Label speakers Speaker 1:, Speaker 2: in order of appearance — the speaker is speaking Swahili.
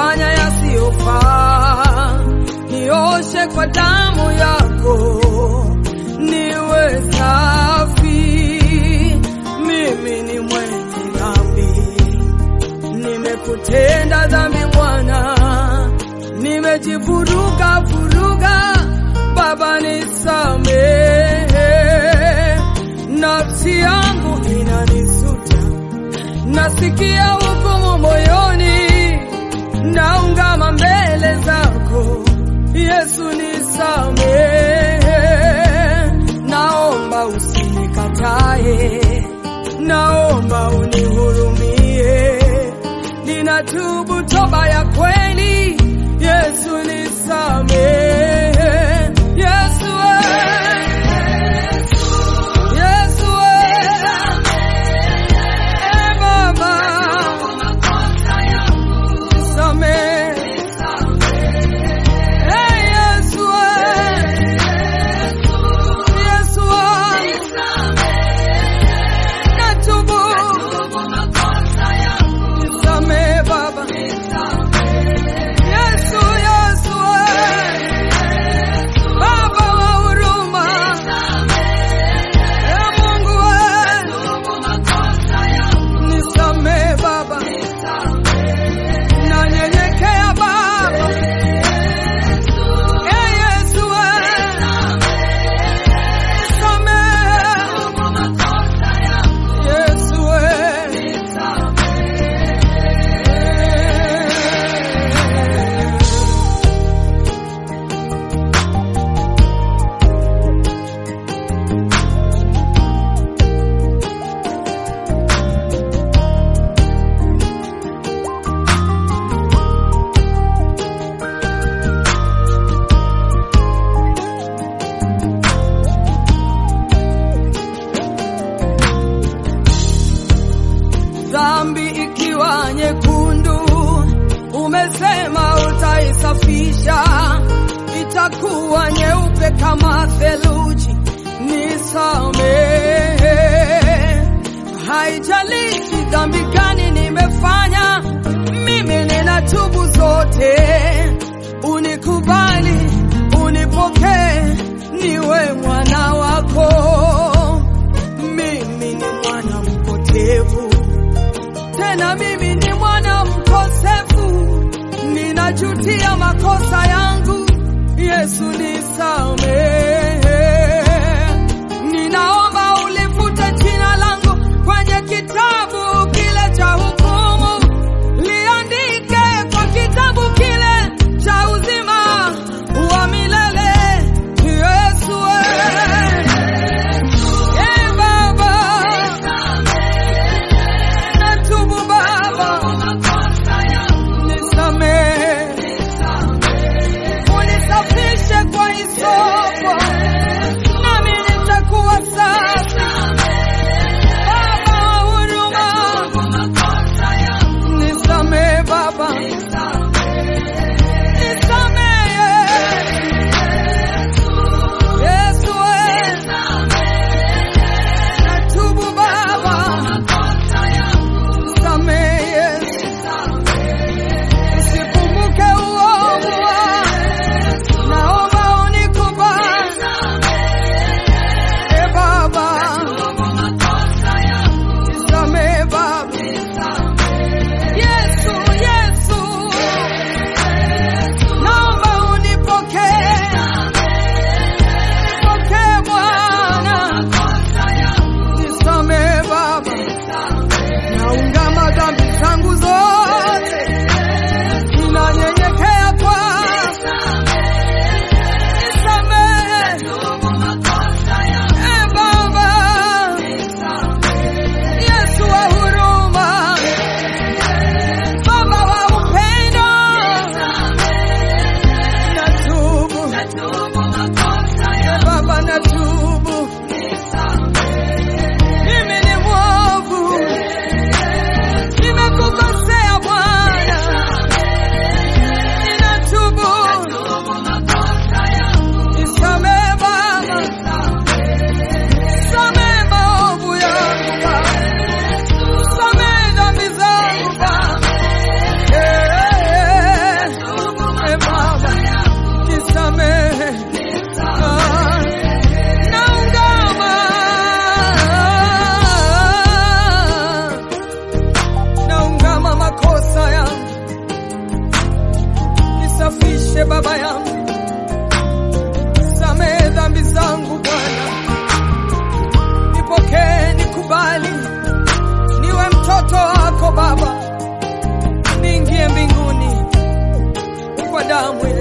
Speaker 1: nimefanya yasiyofaa, nioshe kwa damu yako niwe safi. Mimi ni mwenye dhambi, nimekutenda dhambi Bwana, nimejivuruga vuruga, Baba nisamehe, nafsi yangu inanisuta, nasikia hukumu moyoni, naungama mbele zako Yesu nisamehe, naomba usinikatae, naomba unihurumie, ninatubu toba ya kweli, Yesu nisamehe, Yesu we, Yesu we, e Baba nisamehe, e Yesu we, Yesu wangu natubu, nisamehe Baba, Yesu, Yesu we, Baba wa huruma, e Mungu we, nisamehe Baba, nanyenyekea Baba, e Yesu we, nisamehe Yesu we. dhambi ikiwa nyekundu, umesema utaisafisha, itakuwa nyeupe kama theluji. Nisamehe, haijalishi dhambi gani nimefanya, mimi ninatubu zote. Unikubali, unipokee, niwe mwana wako. Mimi ni mwana mpotevu tena mimi ni mwana mkosefu, ninajutia makosa yangu. Yesu nisamehe, ninaomba ulifute jina langu kwenye kitabu kile cha hukumu, liandike kwa kitabu kile cha uzima wa milele. Yesu we, e Baba, natubu Baba, nisamehe, unisafishe kwa hisopo Baba, niingie mbinguni kwa damu ya